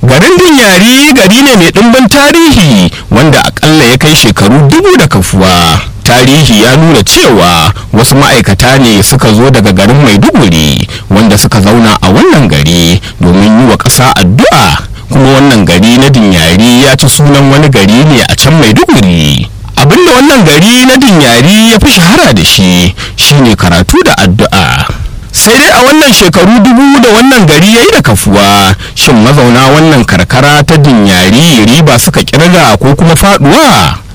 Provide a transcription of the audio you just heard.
garin dinyari gari ne mai ɗimbin tarihi wanda akalla ya kai shekaru dubu da kafuwa tarihi ya nuna cewa wasu ma'aikata ne suka zo daga garin maiduguri wanda suka zauna a wannan gari domin yi wa ƙasa addu'a kuma wannan gari na dinyari ya ci sunan wani gari ne a can maiduguri abinda wannan gari na dinyari ya fi shahara da shi shine karatu da addu'a sai dai a wannan shekaru dubu da wannan gari ya yi da kafuwa shin mazauna wannan karkara ta dinyari riba suka kirga ko kuma faduwa